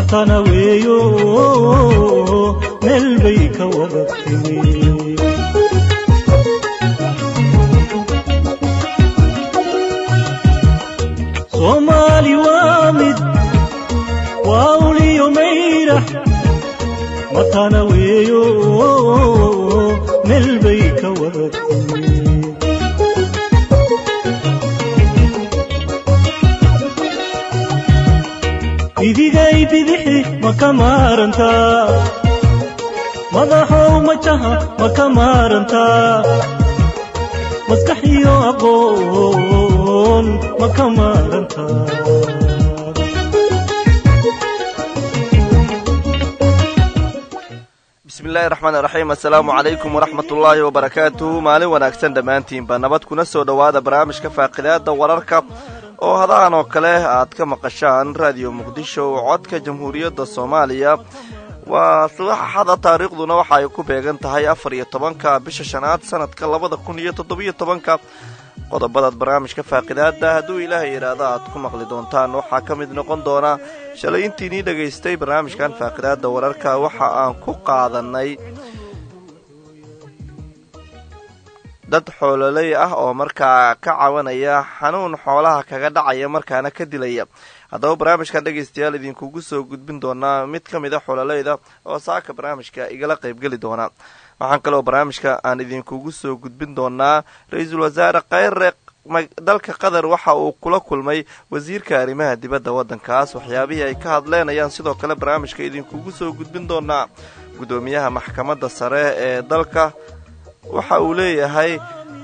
matana weeyo meel bay ka wada timi soomaali waa mid waa uliyo mayrax matana weeyo meel bay ka wada timi bidigay bidixi ma ka maarantaa madaxow majaha ma ka maarantaa maskax iyo aqoon ma ka maarantaa bismillahi raxmaan iraxiim assalaamu calaykum waraxmat ullaahi wabarakaatuhu maalin wanaagsan dhammaantiinba nabad kuna soo dhowaada barnaamijka faaqidaada wararka oo hadahan oo kale aad ka maqashaan raadiyo muqdisho codka jamhuuriyadda soomaaliya waa saxada taariikhduna waxa ay ku beegan tahay afar iyo tobanka bisha shanaad sanadka labada kun iyo toddobiyo tobanka qodobadaad barnaamijka faaqidaada hadduu ilaahay yidhaahdo aad ku maqli doontaan waxaa ka mid noqon doona shalay intiinii dhegaystay barnaamijkan faaqidaada wararka waxa aan ku qaadanay dad xoololey ah oo markaa ka cawanaya xanuun xoolaha kaga dhacaya markaana ka dilaya haddaba barnaamijkan dhegaystayaal idinkugu soo gudbin doonaa mid ka mid a xoololeyda oo saaka barnaamijka igala qaybgeli doona waxaan kaloo barnaamijka aan idinkugu soo gudbin doonaa ra-iisul wasaare kheyre dalka qatar waxa uu kula kulmay wasiirka arrimaha dibadda waddankaas waxyaabihii ay ka hadleen ayaan sidoo kale barnaamijka idinkugu soo gudbin doonaa guddoomiyaha maxkamadda sare ee dalka waxa uu leeyahay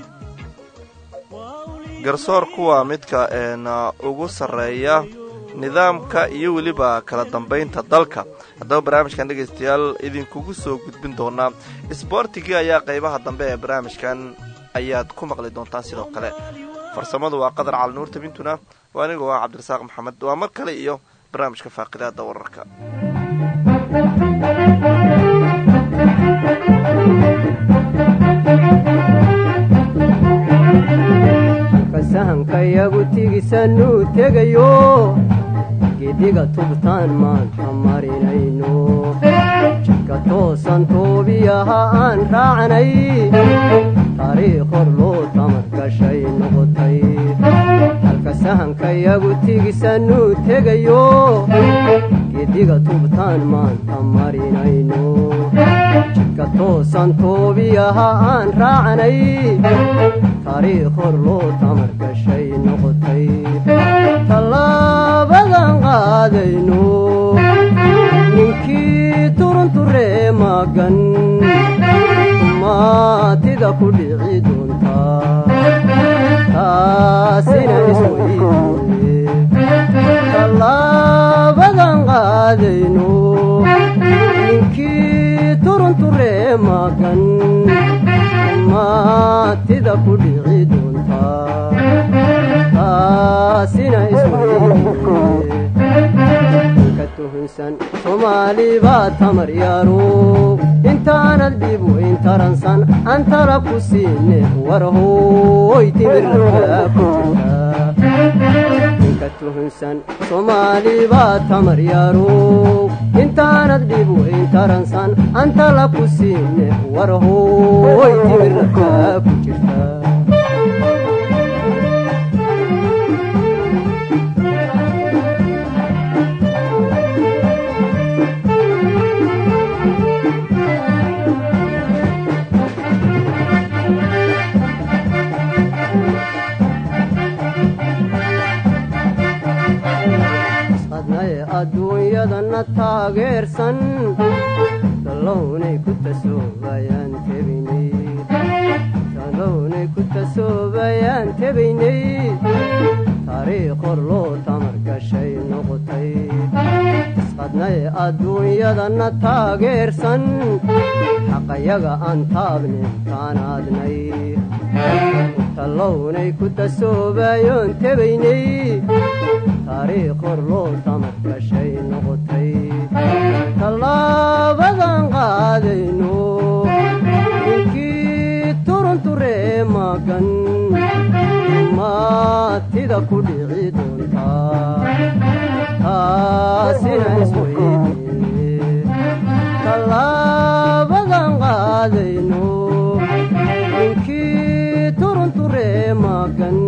garsoor kuwa midka ugu sarreeya nidaamka iyo weliba kala dambaynta dalka haddaba barnaamijkan dhegaystayaal idinkugu soo gudbin doonaa isboortigii ayaa qaybaha dambe ee barnaamijkan ayaad ku maqli doontaan sidoo kale farsamadu waa qadar cali nuur tabintuna waa anigoo ah cabdirasaaq maxamed waa mar kale iyo barnaamijka faaqidaada wararka sahankayagu tigisanuu tegayo gediga tubtaan maanta marinayno jidka toosan toobiyaha aan raacnay taariikh hor loo tamar gashay noqotay halka sahankayagu tigisanuu tegayo gediga tubtaan maanta marinayno jidka toosan toobiyaha aan raacnay taariikh hor loo tamar gashay noqotay tallaabadan qaadayno ninkii turunturee magan maatida ku dhici doontaa taasina isweydiye tallaabadan qaadayno ninkii turunturee magan maatida ku dhici doontaa taasina isweydiye tuhunsan soomaali baa tamar yaaro intaanad dhib weyn taransan antala ku siine warhooy timirnabaa ku jirta tuhunsan soomaali baa tamar yaaro intaanad dhib weyn taransan antala ku siine warhooy timirnabaa ku jirta adduunyadana taageersan dalownay ku tasoobayaan tebaynay dalownay ku tasoobayaan tebaynay taariikh hor loo tamar gashay noqotay isqadnay adduunyadana taageersan xaqayaga aan taabnin taanaadnay talownay ku tasoobayoon tebaynay taariikh hor loo tamar gashay noqotay tallaabadan qaadayno ninkii turunturee magan maatida ku dhici doontaa taasina isweydiye tallaabadan qaadayno ninkii turunturee magan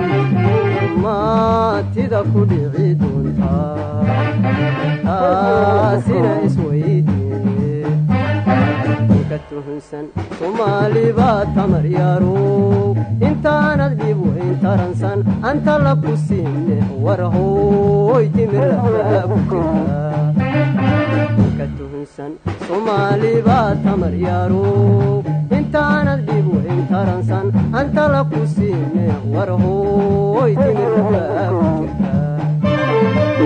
maatida ku dhici doontaa taasina isweydiye ninka tuhunsan soomaali baa tamar yarow intaanad dhib weyn taransan anta la ku siine warhoy timirlafaa ku jirta ninka tuhunsan soomaali baa tamar yarow intaanad dhib weyn taransan anta la ku siine warhoy timirlafaa ku jirta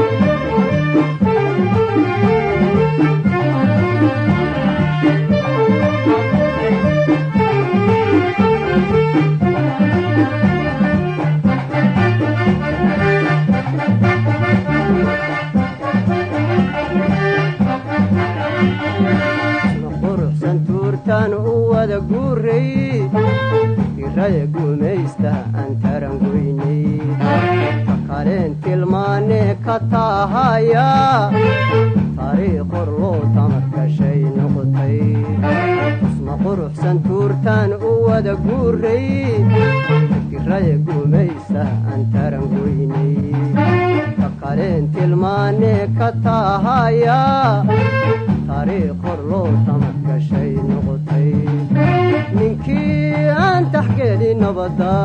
quruxsan tuurtaan u wada guuray iraya guumaysta aan tarangoynay ka kaleen tilmaanee ka taahaya taariikh hor loo tamar gashay noqotay isma quruxsan tuurtaan u wada guuray iraya guumaysta aan tarangoynay ka kaleen tilmaanee ka taahaya taariikh hor loo tamar gashay noqotay ninkii aan taxgeeli nabadda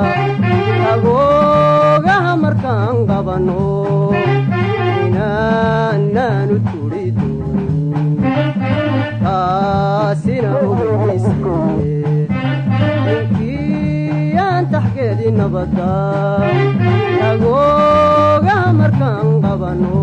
agoogaha markaan qabanno inaanaanu turi doonin taasina ogeysiye ninkii aan taxgeeli nabadda agoogaha markaan qabanno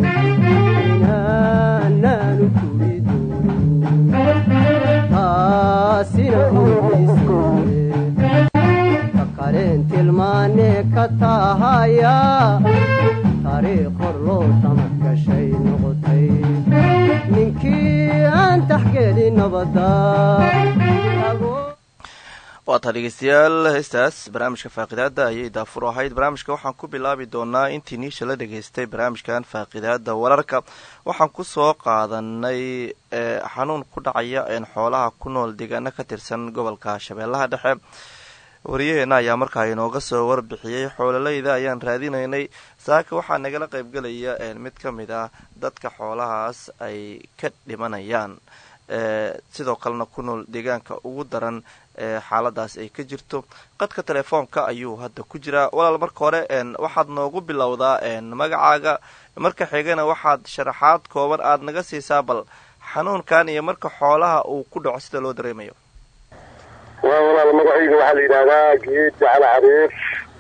inaanaanu turi doonin taasina ogeysiye ka kaleen tilmaanee ka taahaya taariikh hor loo tamar gashay noqotay ninkii aan taxgeeli nabadda waataa dhegeystayaal heestaas barnaamijka faaqidaada ayay daafur ahayd barnaamijka waxaan ku bilaabi doonaa intii niisha la dhegaystay barnaamijkan faaqidaada wararka waxaan kusoo qaadanay xanuun ku dhacaya xoolaha ku nool deegaano ka tirsan gobolka shabeellaha dhexe wariyaheena ayaa markaa inooga soo warbixiyey xoololeyda ayaan raadinaynay saaka waxaa nagala qaybgelaya mid ka mid ah dadka xoolahaas ay ka dhimanayaan sidoo kalena ku nool deegaanka ugu daran xaaladaas ay ka jirto qadka telefoonka ayuu hadda ku jiraa walaal marka hore waxaad noogu bilowdaa magacaaga marka xigana waxaad sharaxaad kooban aada naga siisaa bal xanuunkan iyo marka xoolaha uu ku dhaco sida loo dareemayo waa walaal magacayga waxaa la yidhaahdaa geed jacala cariir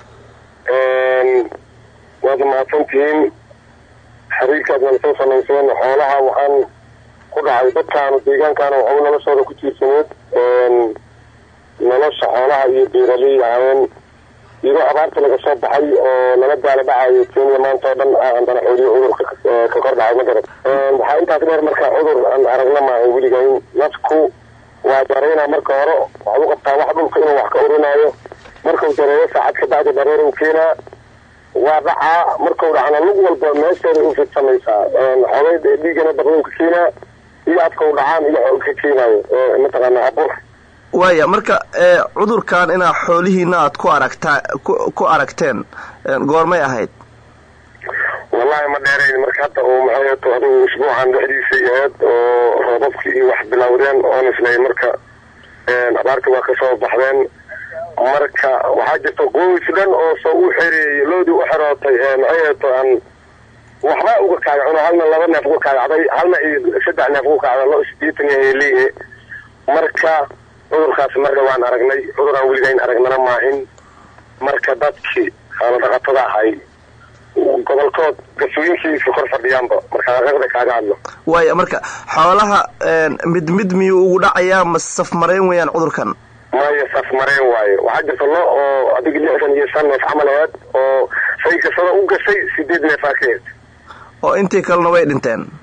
waad mahadsantihiin xiriirkaad nala soo samayseen xoolaha waxaan ku dhacay dadkaanu deegaankaana waxau noloshooda ku tiirsaneed nolosha xoolaha iyo beeraley ahaayeen iyadoo abaarta laga soo baxay oo lala daala dhacayo kenya maanta oo dhan andana xooliyo cudurka ka kor dhacay ma garan waxaa intaas dheer marka cudur aan aragna maahan weligayn nafku waa dareynaa marka hore waxaad u qabtaa wax dhulka inuu wax ka urinaayo markau dareeyo saacad ka bacdi dareer u keenaa waa dhacaa markau dhacna lug walba meesheeda u fidsamaysaa xogeyd dhiigana baqduu ka keenaa iyo afkau dhacaan iyo ka keenaayo mataqaana abur waaya marka cudurkan inaa xoolihiina aad ku aragtaa ku aragteen goormay ahayd wallahi ma dheerayn marka hadda uu maxay adigu usbuucan dhexdiisay ahayd oo roobabkii iyo wax bilowdeen oon islay marka abaarta waa kasoo baxdeen marka waxaa jirta qoys dhan oo soo u xereeyay loodii u xerootay maxay aan waxba uga kaagacuno halna laba neef uga kaagacday halna iyo saddex neef uga kaacda loo sideetan leeyahe marka cudurkaas marka waan aragnay cuduraan weligayn aragnana maahin marka dadkii xooladhaqatada ahay gobolkood gasooyinkiisa kor fadhiyaanba marka aqada kaaga hadlo waaya marka xoolaha mid mid miyuu ugu dhacayaa ma safmarayn weeyaan cudurkan maya safmareen waaye waxaa jirta lo oo adiga lixdan iyo shan neef camal aheed oo say kasada u gashay sideed neef aa ka hed oo intii kalena way dhinteen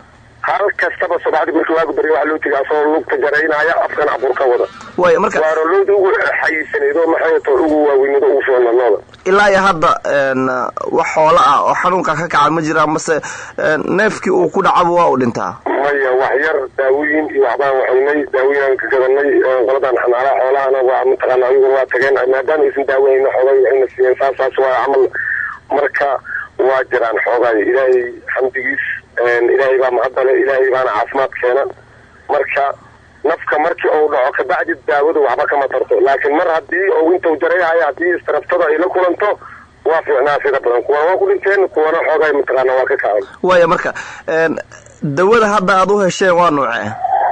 hal kastaba subaxdii markii waagu barya waxaa loo tegay asagoo lugta garaynaya afkan cabur ka wada waaya marka waana looda ugu xayiisanayd oo maxay to ugu waaweynado ugu fiicna looda ilaa iyo hadda een, wax xoolo ah oo xanuunka ka kaca ma jiraan mase een, neefkii uu ku dhacaba waa uu dhintaa maya wax yar daawooyin iyo waxbaan waxaynay daawooyin aan ka gadanay qoladan xanaalaha xoolahana waa mataqaana ayaguna waa tageen maadaama aysan daawahayna xoogay waxayna siiyeen saas saas waa camal marka waa jiraan xoogay ilaahay xamdigiis ilaahay baa mahadale ilaahay baana caafimaad keena marka nafka markii uu dhaco kabacdi daawadu waxba kama tarto laakiin mar haddii uu intuu jarayhayo haddii istaraftada ay la kulanto waa fiicnaa sida badan kuwana waa ku dhinteen kuwana xoogay mataqaana waa ka kacan waaya marka een, dawada hadda aad u hesheen waa nuuce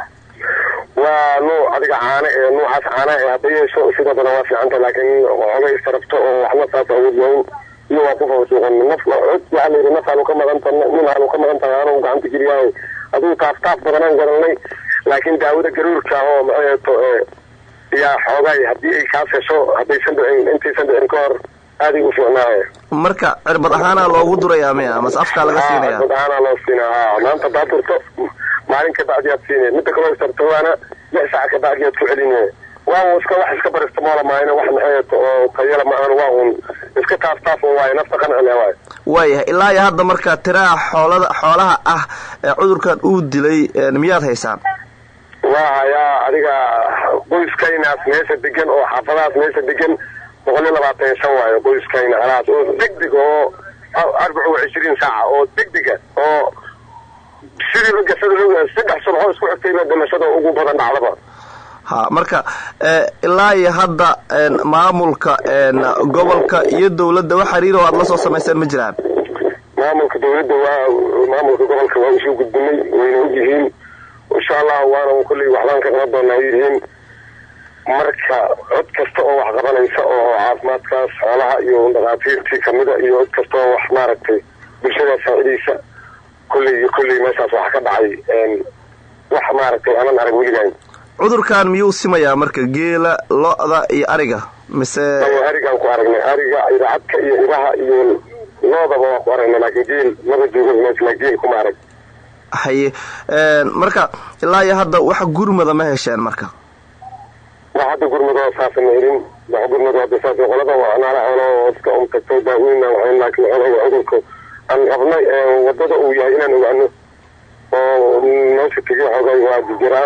waa nuuc adiga caane ee nuucaas caana ee hadda yeesho sida badan waa fiicanta laakiin xoogay istarafto oo waxna saas awood waayn iyo waa ku fawsuuqan naf cod waxaa la yidhi naf aanu ka maqan tahay nin aanu ka maqan tahay anuu gacanta geliyahay aduu taaf taaf badanaan garanay laakiin daawada garuurka oo maxayeeto yaa xoogay haddii ay kaas hesho haddaysan dhicin intaysan dhicin ka hor aaday u fiicnaaye marka cirbad ahaana loogu durayaa miya mase afkaa laga siinaya dad ahaanaa loo siinaa haa maanta hadaad durto maalin ka bacdi aad siinay midda kaloo istartawaana lix saac ka bacdi aad ku celinaya waa un iska wax iska barista moola maayna wax maxayeeto oo tayala ma ahan waa un iska taaf taaf oo waaye nafta qancile waaye waayahay ilaa iyo hadda marka tiraha xoolada xoolaha ah ee cudurkan uu dilay een, miyaad haysaan waa hayaa adiga qoyskaynaas meesha degan oo xaafadahaas meesha degan boqol iyo labaatan iyo shan waayo qoyskayna halaas oo degdeg oo arbaca wa cishriin saaca oo degdega oo sidii la gasada loo saddex subxoo isku xigtayba dhimashada ugu badan dhacdaba ha marka ee, ilaa iyo hadda een, maamulka een, gobolka iyo dawladda wax xiriir oo aad la soo samayseen ma jiraan maamulka dawladda waa maamulka gobolka waa usoo gudbinay wayna og yihiin insha allah waana kolley waxbaan ka qaban doonaa ay yihiin marka cod kasta oo wax qabanaysa oo caafimaadkaas xoolaha iyo dhakhaatiirtii kamida iyo cod kasta oo wax maaragtay bulshada saacidaysa kolley iyo kolley meeshaas waxa ka dhacay wax maaragtay aanan arag weligaan cudurkan miyuu simayaa marka geela lo-da iyo ariga mise ayo arigaan ku aragnay ariga iracadka iyo iraha iyo loodaba waa ku aragnay laakiin geel maba joogo meesna geel kuma arag haye een, marka ilaa iyo hadda wax gurmada ma hesheen marka wax hadda gurmadoo saasa ma helin wax gurmado hadda saas qolada waa naala xoolo oo iska um tagto daaweyna waxayn laakiin xoolaha cudurka aan rabnay ee wadada uu yahay inaan ogaano oo meesha tegay xoogay waa jiraan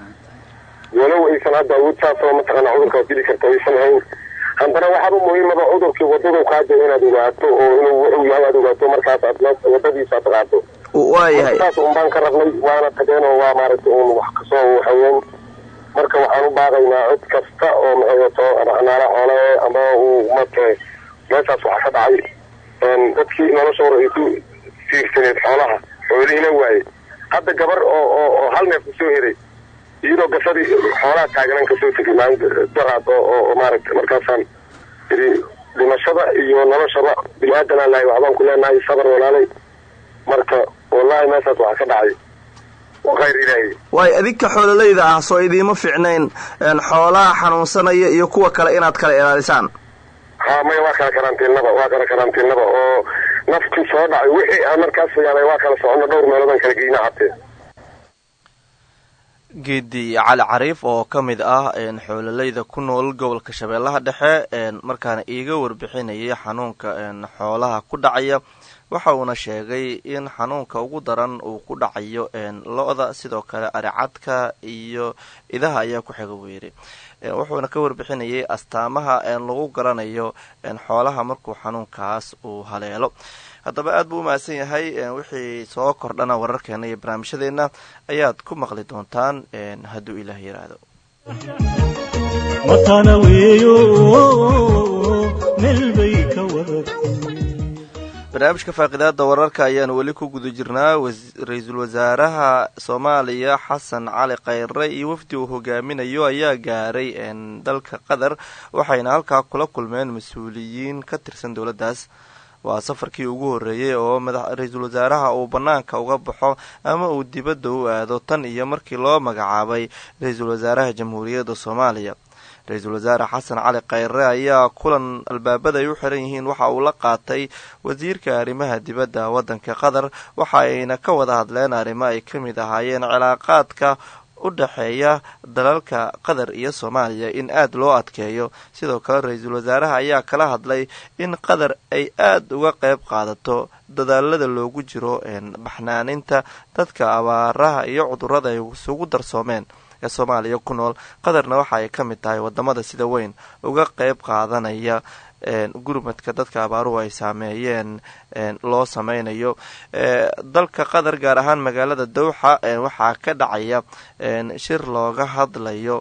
walow aysan hadda awood saas oo mataqaana cudurkaas dili karta aysan hayn haddana waxaaba muhiimaba cudurkii wadadu kaaja inaad ogaato oo inuu wuxuu yahay aad ogaato markaas aad la- wadadiisa aad qaado waayahay saas un baan ka rabnay waana tageen oo waa maaragtay un wax kasoo waxaween marka waxaan u baaqaynaa cid kasta oo maxayato naala xoole ama uu marka meeshaas waxa ka dhacay een, dadkii noloshooda ay ku tiirsaneed xoolaha xoolihiina waaye hadda gabar oo oo oo hal neef kusoo heray iyadoo gasadii xoolaha taagnan kasoo tegay maalinta daraad oo oo oo maaragtay markaasaan yidhi dhimashada iyo noloshaba bini aadan aan lahay waxbaan ku leenahay sabar walaalay marka wallahi meeshaas waxa ka dhacay khayr ilaahi waayo adinka xoololayda ah soo idiima fiicnayn een, xoolaha xanuunsanaya iyo kuwa kale inaad kala ilaalisaan ha maya waa kala karantiilnaba waa kala karantiilnaba oo naftii soo dhacay wixii aan markaas fiyaanay waa kala socono dhowr meeloodaan kala geyna hatee geedi cali cariif oo ka mid ah een, xoololayda ku nool gobolka shabeellaha dhexe een, markaana iiga warbixinayay xanuunka een, xoolaha ku dhacaya waxa uuna sheegay in xanuunka ugu daran uu ku dhacayo een, lo-da sidoo kale aricadka iyo idaha ayaa ku xiga buu yidhi Een, wuxuuna ka warbixinayay astaamaha een, lagu garanayo een, xoolaha markuu xanuunkaas uu haleelo haddaba aad buu u mahadsan yahay een, wixii soo kordhana wararkeena iyo barnaamijyadeena ayaad ku maqli doontaan een, hadduu ilaah yidhaahdo matana weeyo meel bay ka wadatay barnaamijka faaqidaada wararka ayaanu weli ku guda jirnaa was- ra-iisul wasaaraha soomaaliya xasan cali khayre iyo wafdi uu hogaaminayo ayaa gaaray een, dalka qatar waxayna halkaa kula kulmeen mas-uuliyiin ka tirsan dowladdaas waa safarkii ugu horreeyey oo madax ra-iisul wasaaraha uu bannaanka uga baxo ama uu dibadda u aado tan iyo markii loo magacaabay ra-iisul wasaaraha jamhuuriyadda soomaaliya ra-iisul wasaare xasan cali khayre ayaa kulan albaabada ay u xiran yihiin waxa uu la qaatay wasiirka arrimaha dibadda waddanka qatar waxa ayna ka wada hadleen arrimo ay ka mid ahaayeen cilaaqaadka u dhexeeya dalalka qatar iyo soomaaliya in aada loo adkeeyo sidoo kale ra-iisul wasaaraha ayaa kala hadlay in qatar ay aada uga qeyb qaadato dadaalada loogu jiro baxnaaninta dadka abaaraha iyo cudurada ay isugu darsoomeen ee soomaaliya ku nool qatarna waxa ay ka mid tahay wadamada sida weyn uga qeyb qaadanaya gurmadka dadka abaaruhu ay saameeyeen loo sameynayo dalka qatar gaar ahaan magaalada dowxa waxaa ka dhacaya shir looga hadlayo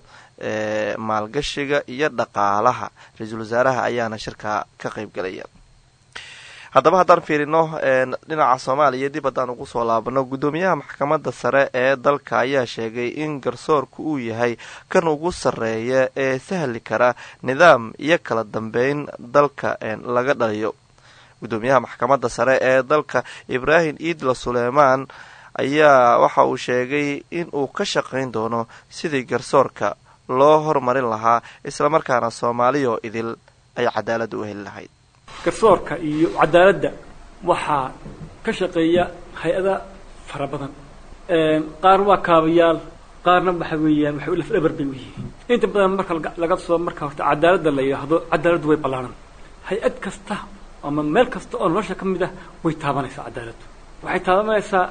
maalgashiga iyo dhaqaalaha ra-iisul wasaaraha ayaana shirka ka qeybgelaya haddaba haddaan fiirino dhinaca soomaaliya dib haddaan ugu soo laabano guddoomiyaha maxkamadda sare ee dalka ayaa sheegay in garsoorku uu yahay kan ugu sarreeya ee sahli kara nidaam iyo kala dambeyn dalka laga dhaliyo guddoomiyaha maxkamadda sare ee dalka ibraahim iidla suleymaan ayaa waxa uu sheegay in uu ka shaqayn doono sidii garsoorka loo hormarin lahaa islamarkaana soomaaliyo idil ay cadaalad u heli lahayd garsoorka iyo cadaaladda waxaa ka shaqeeya hay-ada fara badan qaar waa kaabayaal qaarna waxa weeyaan waxay lafdhabar bay u yihiin inta badan marka laga soo marka horta cadaaladda la yidhaahdo cadaaladdu way ballaaran hay-ad kasta ama meel kasta oo nolosha ka mid ah way taabanaysaa cadaaladdu waxay taabanaysaa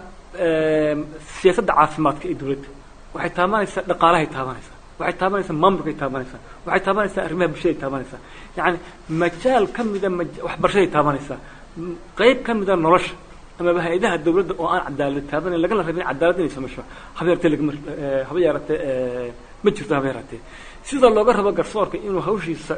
siyaasadda caafimaadka ee dawladda waxay taabanaysaa dhaqaalahay taabanaysaa waxay taabanaysaa maamulkay taabanaysaa waxay taabanaysaa arrimaha bulshaday taabanaysaa yacani majaal ka mida waxbarashaday taabanaysaa qayb ka mida nolosha amaba hay-adaha dawladda oo aan cadaalad taabanayn lagana rabin cadaalad inay sameysho haba yaratee lagama haba yaratee ma jirto haba yaratee sida looga rabo garsoorka inuu hawshiisa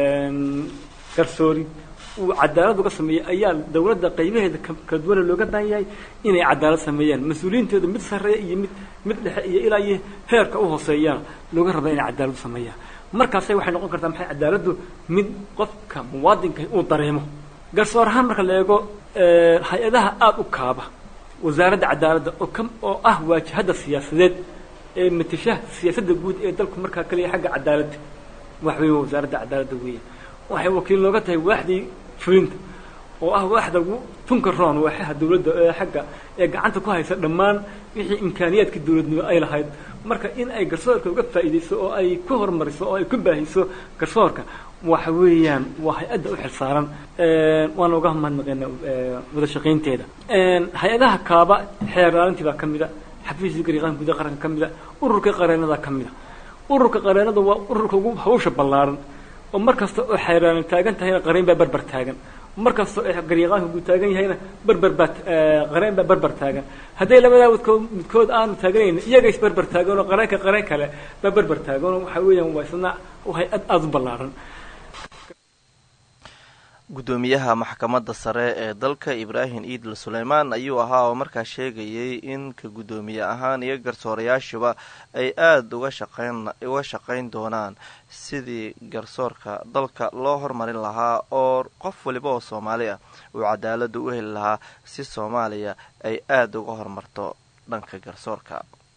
garsoori uu cadaalad uga sameeyey ayaa dawladda qaybaheeda kala duwana looga baahan yahay inay cadaalad sameeyaan mas-uuliyiinteedu mid sarreeya iyo mid mid dhexe iyo ilaa iyo heerka u hooseeyaan looga raba inay cadaalad u sameeyaan markaasay waxay noqon kartaa maxay cadaaladdu mid qofka muwaadinka uu dareemo garsoor ahaan marka la eego hay-adaha aada u kaaba wasaaradda cadaaladda oo ka oo ah waajahadda siyaasadeed ee matasha siyaasadda guud ee dalku markaa kaliya xagga cadaaladda wax weeye wasaaradda cadaaladda weeya waxay wakiil nooga tahay waaxdii fulinta oo ah waaxda ugu tunka roon waaxaha dawladda ee xagga ee gacanta ku haysa dhammaan wixii imkaaniyaadka dawladnimo ay lahayd marka in ay garsoorka uga faa'iidayso oo ay ku horumariso oo ay ku baahiso garsoorka waxa weeyaan waa hay-adda u xilsaaran waana uga mahadnaqeena wada shaqaynteeda hay-adaha kaaba xeer ilaalintii baa ka mida xafiiska gariiqaanka gudaha qaranka ka mida ururka qareenada ka mida ururka qareenada waa ururka ugu hawsha ballaaran oo mar kasta oo xeeraan taagan tahayna qareen baa berber taagan mar kasta oo gariiqaanka uu taagan yahayna berber baa qareen baa berber taagan hadday labadaa midkood midkood aanu taaganayn iyaga is berber taagan oo qareenka qareen kale baa berber taagan oo waxa weeyaan waa isna hay-ad aada u ballaaran guddoomiyaha maxkamadda sare ee dalka ibraahim iidl suleymaan ayuu ahaa oo markaa sheegayay in ka guddoomiye ahaan iyo garsoorayaashuba ay aada uga shaqayn uga shaqayn doonaan sidii garsoorka dalka loo hormarin lahaa oo qof waliba oo soomaali ah uu cadaaladda u heli lahaa si soomaaliya ay aada uga horumarto dhanka garsoorka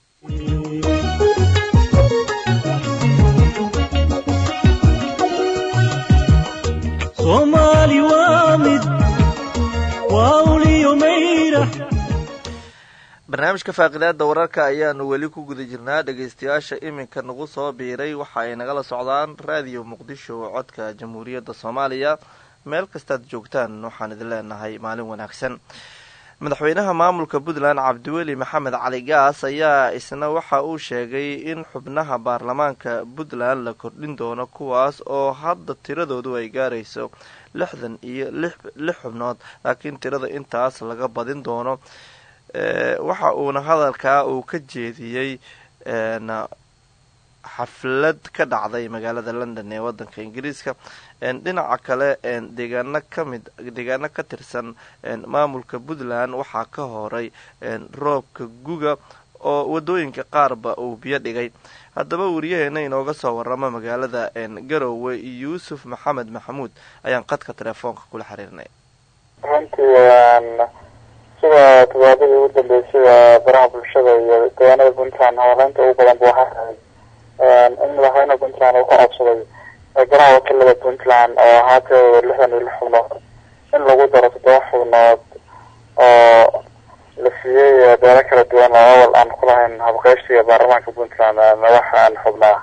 soomaali waa mid waa uliyo mayra barnaamijka faaqidaada wararka ayaanu weli ku guda jirnaa dhegaystayaasha iminka nagu soo biiray waxa ay nagala socdaan raadiyo muqdisho codka jamhuuriyadda soomaaliya meel kastaad joogtaan waxaan idin leenahay maalin wanaagsan madaxweynaha maamulka puntland cabdiweli maxamed cali gaas ayaa isna waxa uu sheegay in xubnaha baarlamaanka puntland la kordhin doono kuwaas oo hadda tiradoodu ay gaarayso lixdan iyo lix xubnood laakiin tirada intaas laga badin doono waxa uuna hadalkaa uu ka jeediyey xaflad ka dhacday magaalada london ee wadanka ingiriiska dhinaca kale deegaano kamid deegaano ka tirsan maamulka puntland waxaa ka horay roobka guga oo wadooyinka qaarba uu biyo dhigay haddaba wariyaheena inooga soo waramo magaalada garowe yuusuf maxamed maxamuud ayaan qadka telefoonka kula xiriirnay runtii sida todobaadadii ugu dambeysay baraha bulshada iyo deegaanada puntland hawleynta ugu badan bu waxaa rahay in madaxweynaha puntland uu ka codsaday golaha wakiilada puntland oo ahaatee lixdan iyo lix xubnood in lagu daro toddoba xubnood oo la siiyey beelo kala duwan oo awal aan ku lahayn habqeybsiga baarlamaanka puntland madax aan xubnaa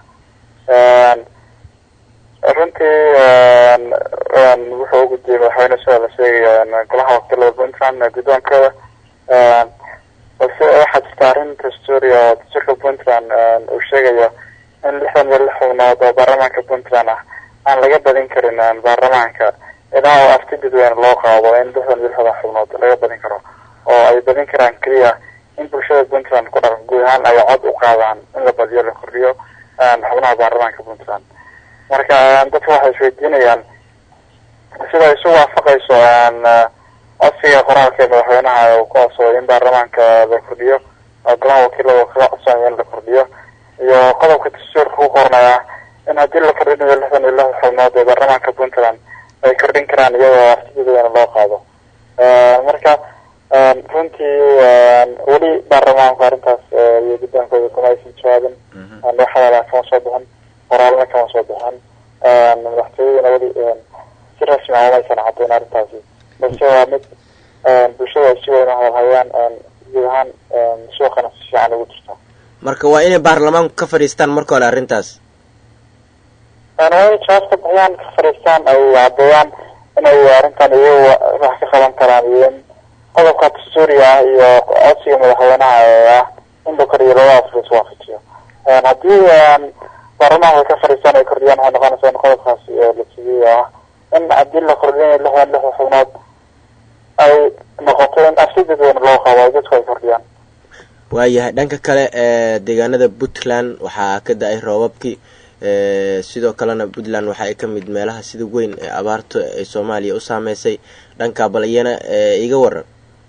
runtii wuxuu u gudbiyey madaxweyne sida la sheegayo golaha wakiilada puntland guddoonkooda balse waxaa jirta arrin dastuuri oo dastuurka puntland uu sheegayo in lixdan iyo lix xubnood oo baarlamaanka puntland ah aan laga badin karin baarlamaanka ilaa oo afti dadweyne loo qaado in lixdan iyo lixda xubnood laga badin karo oo ay badin karaan keliya in bulshada puntland ku dhaqan guud ahaan ay cod u qaadaan in la badiyo la kordhiyo xubnaha baarlamaanka puntland marka dadka waxay isweydiinayaan sida isu waafaqayso codsiga qoraalka ee madaxweynaha uu ku codsaday in baarlamaanka la kordhiyo oo golaha wakiilada kaga codsanaya in la kordhiyo iyo qodobka dastuurka ku qornaya in haddii la kordhinayo lixdan iyo lix xubnood ee baarlamaanka puntland ay kordhin karaan iyadoo artidadeena loo qaado marka runtii weli baarlamaanku arrintaas iyo guddoonkooda kuma aysan jawaabin wax hadalaa kama soo bixin qoraalna kama soo bixin madaxtooyaduna weli si rasmi ah umaysan caddayn arrintaasi balse waa mid bulshada ay si weyn u hadalhayaan guud ahaan suuqana si fiican ugu jirta marka waa inay baarlamaanku ka fadhiistaan marka hore arrintaas waa inay jawaab ka bixiyaan ka fadhiistaan ay caddeeyaan inay arrintan iyagu wax ka qaban karaan iyo in qodobka dastuuriga ah iyo codsiga madaxweynaha ee ah in la kordhiyo labadaas la iswaafajiyo haddii baarlamaanka ay ka fadhiistaan ay kordhiyaan waxay noqonaysaa in qodobkaas la siiyey oo ah in haddii la kordhinayo lixdan lix xubnood ay noqoto in afsi dadweyne loo qabo ay dadku ay kordhiyaan waayahay dhanka kale ee deegaanada puntland waxaa ka da-ay roobabkii sidoo kalena puntland waxa ay ka mid meelaha sida weyn ee abaarta ay soomaaliya u saameysay dhanka balyana iga waran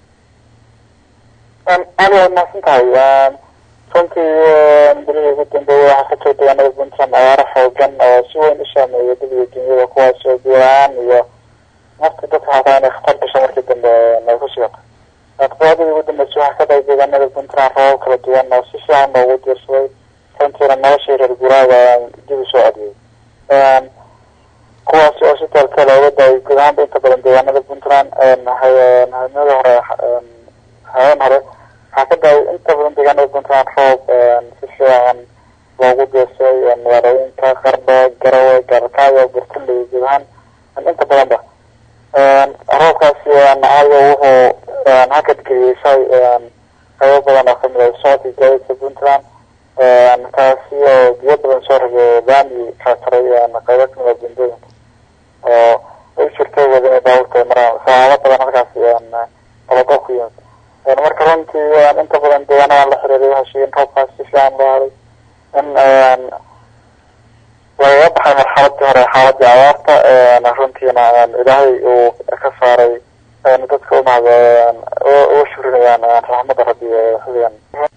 aad waad mahadsan tahay runtii bilihii ugu dambeeyay waxaa ka jira deegaanada puntland abaaro xoogan oo si weyn u saameeya daliga dunyada kuwaas oo guuraan iyo nafta dadka hataa inay khatar gasho markii dambe ay ku sigato todobaadadii ugu dambeysay waxaa ka dhacay deegaanada puntland roobab kala duwan oo si fiican loogu diirsaday runtiina noloshii reer guraaga dib usoo celiyey kuwaasi oo si teelteel uga da-ay guud ahaanba inta badan deegaanada puntland habeenada hore habeen hore waxaa ka da-ay inta badan deegaanada puntland roob si fiican loogu diirsaday magaalooyinka qardho garawe gaalkaayo burtuley guud ahaan inta badan ba roobkaasi aayo wuxuu hakad geliyey shay qaybo badan oo kamid ah socodka gaadiidka puntland taasi oo biyo badan soo rogay laami kala taray qaybo kamid ah bundooyinka oo ay jirto wada inay baabuurta maraan sabaabo badan halkaasi qalado ku yimid marka runtii inta badan deegaanadan la xiriiray waxay sheegeen roobkaas si fiican loo haray in lagaga baxay marxaladii hore xaaladii abaarta runtiina ilaahay uu ka saaray dadka umahad uga shurinayaan raxmada rabbi xiligan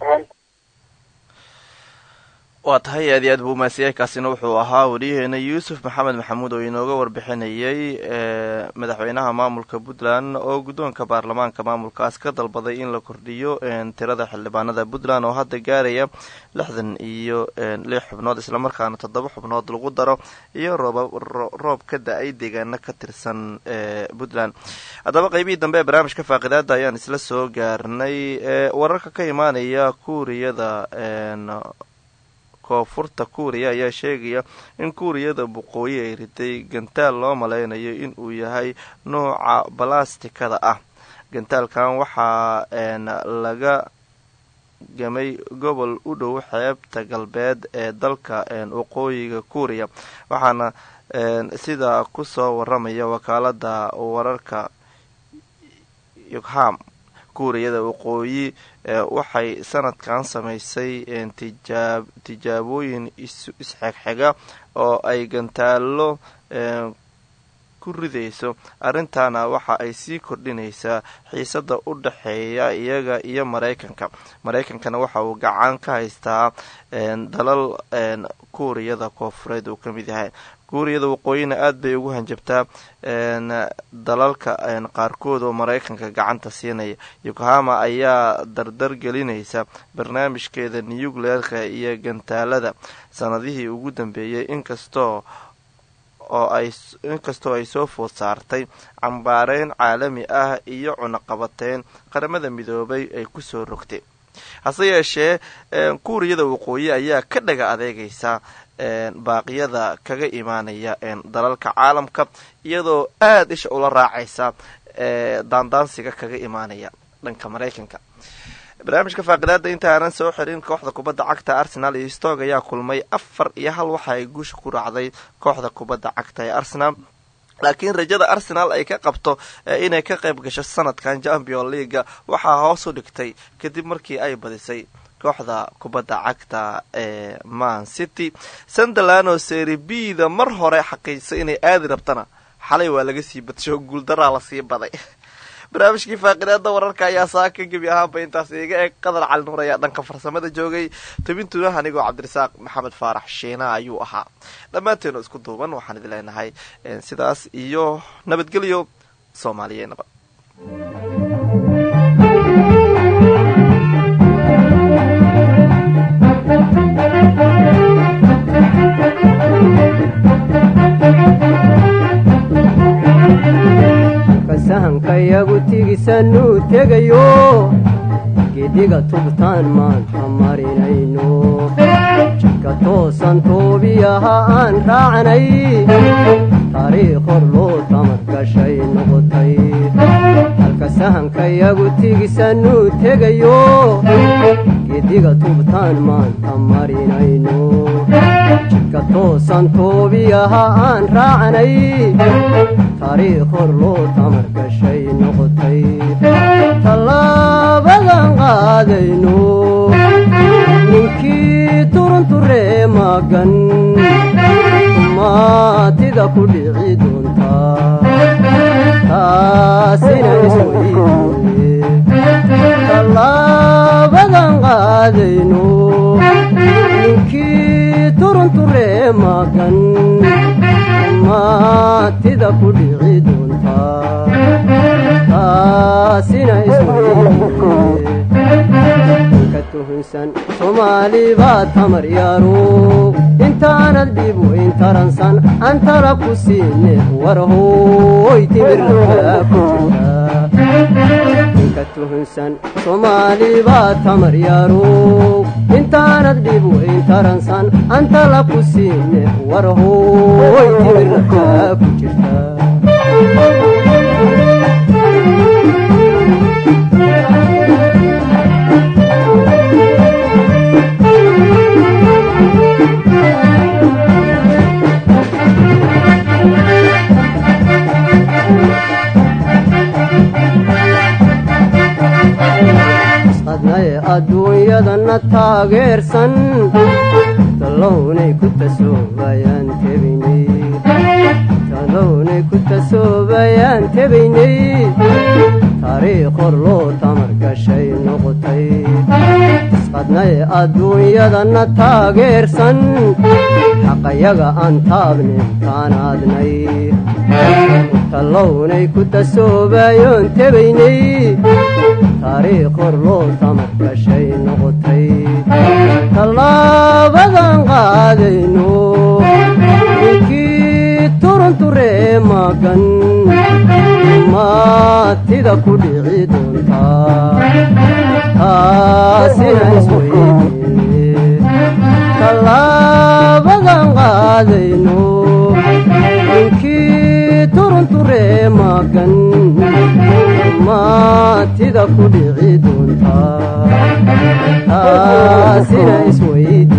waa tahay aad iyo aad buu umahadsanyay kaasina wuxuu ahaa wariyaheena yuusuf maxamed maxamuud oo inooga warbixinayay madaxweynaha maamulka puntland oo guddoonka baarlamaanka maamulkaas ka dalbaday in la kordhiyo tirada xildhibaanada puntland oo hadda gaaraya lixdan iyo lix xubnood islamarkaana toddoba xubnood lagu daro iyo roob ka da-ay deegaano ka tirsan puntland haddaba qeybihii dambe ee barnaamijka faaqidaada ayaan isla soo gaarnay wararka ka imaanaya kuuriyada koonfurta kuuriya ayaa sheegaya in kuuriyada boqooyi ay riday gantaal loo maleynayo in uu yahay nooca balastikada ah gantaalkan waxaa laga gamay gobol u dhow xeebta galbeed ee dalka waqooyiga kuuriya waxaana sidaa kusoo waramaya wakaalada wararka yogham kuuriyada waqooyi waxay sanadkan samaysay tijaabooyin isxegxega oo ay gantaalo ku ridayso arrintaana waxa ay sii kordhinaysaa xiisada u dhexeeya iyaga iyo maraykanka maraykankana waxa uu gacan ka haystaa dalal kuuriyada koofureed uu ka mid yahay kuuriyada waqooyina aad bay ugu hanjabtaa dalalka qaarkood oo maraykanka gacanta siinaya yokohama ayaa dardar gelinaysa barnaamijkeeda nucleerka iyo gantaalada sanadihii ugu dambeeyey inkastoo oo ay inkastoo ay soo food saartay cambaareyn caalami ah iyo cunaqabateyn qaramada midoobay ay kusoo rogtay hase yeeshee kuuriyada waqooyi ayaa ka dhaga adeegaysa baaqyada kaga imaanaya dalalka caalamka iyadoo aada isha ula raacaysa daandaansiga kaga imaanaya dhanka maraykanka barnaamijka faaqidaada inta aanan soo xirin kooxda kubadda cagta arsenal iyo stog ayaa kulmay afar iyo hal waxa ay guusha ku raacday kooxda kubadda cagta ee arsenal laakiin rajada arsenal ay ka qabto inay ka qayb gasho sanadkan champion leaga waxaa hoos u dhigtay kadib markii ay badisay kooxda kubadda cagta ee man city sunderland oo seri bda mar hore xaqiijisay inay aadi rabtana xalay waa laga sii badsho guuldaraa lasii baday barnaamijkii faaqidaada wararka ayaa saaka gebi ahaanba intaas iga eeg qadar cali nuur ayaa dhanka farsamada joogay tobintuna anigoo cabdirasaaq maxamed faarax shiina ayuu ahaa dhammaanteenu isku duuban waxaan idin leenahay sidaas iyo nabadgelyo soomaaliya nabad kasahankayagu tigisanuu tegayo gediga tubtaan maanta marinayno jidka toosan toobiyaha aan raacnay taariikh hor loo tamadgashay noqotay halka sahankayagu tigisanuu tegayo gediga tubtaan maanta marinayno jidka toosan toobiyaha aan raacnay taariikh hor loo tamargashay noqotay tallaabadan qaadayno ninkii turunturee magan maatida ku dhici doontaa taasina isweydiye tallaabadan qaadayno ninkii turunturee magan maatida ku dhici doontaa taasina isweydiye tuhunsan soomaali baa tamar yaaro intaanad dhib weyn taransan antala ku siine warhooy timirnaka ku jirta tuhunsan soomaali baa tamar yaaro intaanad dhib weyn taransan antala ku siine warhooy timirnaka ku jirta adnaye adduunyadana taageersan talownay ku tasoobayaan tebaynay talownay ku tasoobayaan tebaynay taariikh hor loo tamargashay noqotay isqadnaye adduunyadana taageersan xaqayaga aan taabnin taanaadnay talownay ku tasoobayoon tebaynay taariikh hor loo tamargashay noqotay tallaabadan qaadayno ninkii turunturee magan maatida ku dhici doontaa taasina isweydiye tallaabadan qaadayno ninkii turunturee magan maatida ku dhici doontaa taasina isweydi